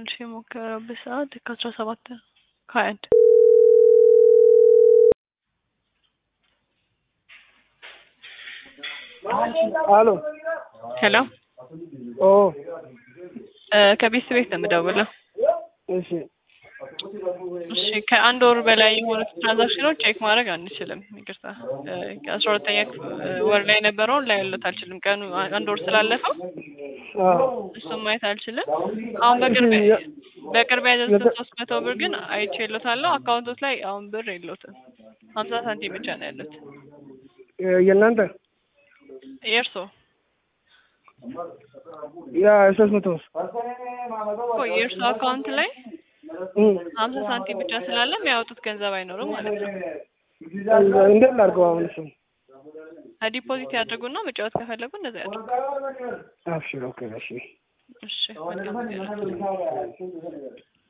መልሼ የሞከረበት ሰዓት ከአስራ ሰባት ከሀያ አንድ አሎ ሄሎ ኦ ከቤት ቤት ነው የምደውለው። እሺ እሺ ከአንድ ወር በላይ የሆኑት ትራንዛክሽኖች ቼክ ማድረግ አንችልም። ይቅርታ ከአስራ ሁለተኛ ወር ላይ የነበረውን ላይ ያለት አልችልም። ቀኑ አንድ ወር ስላለፈው አዎ እሱም ማየት አልችልም። አሁን በቅርብ በቅርብ ያዘዝኩት ሶስት መቶ ብር ግን አይቼ የሎታለሁ። አካውንቶች ላይ አሁን ብር የሎትም። ሀምሳ ሳንቲም ብቻ ነው ያሉት። የእናንተ የእርሶ ያ ሶስት መቶ እኮ የእርሶ አካውንት ላይ ሀምሳ ሳንቲም ብቻ ስላለ የሚያወጡት ገንዘብ አይኖርም ማለት ነው። እንዴት ላድርገው አሁን እሱን? ዲፖዚት ያድርጉና መጫወት ከፈለጉ እንደዛ ያድርጉ። አብሽር ኦኬ እሺ እሺ መልካም ጊዜ ይሁንልዎት።